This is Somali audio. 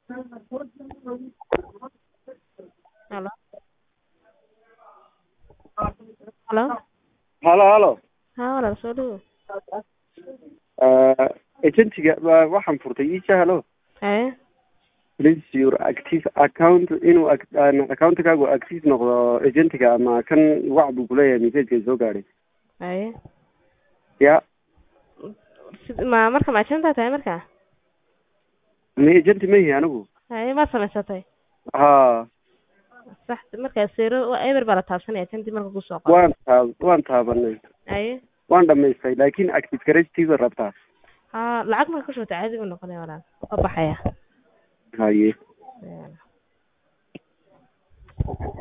Halo. Halo. halo halo Haa walaal soo dhawow. uh, agentiga wa- waxaan furtay isha halo Haye. please your active account inuu ac- aan accountkaagu active noqdo agentiga ama kan wac buu kuleeyahay messageka soo gaadhay Haye. ya Sid- Ma marka ma agent tahay marka? ma agenti ma yihi anigu Haye ma samaysatay? ha Sax marka zero waa eber baa la taabsanaya agent marka ku soo qoro. waan taab waan taabanay Haye. waan dhamaystay laakin active garagtiisa rabtaa Haa lacag marka ku shubtay caadi buu noqonaya walaal. Waa baxaya. haye Haye.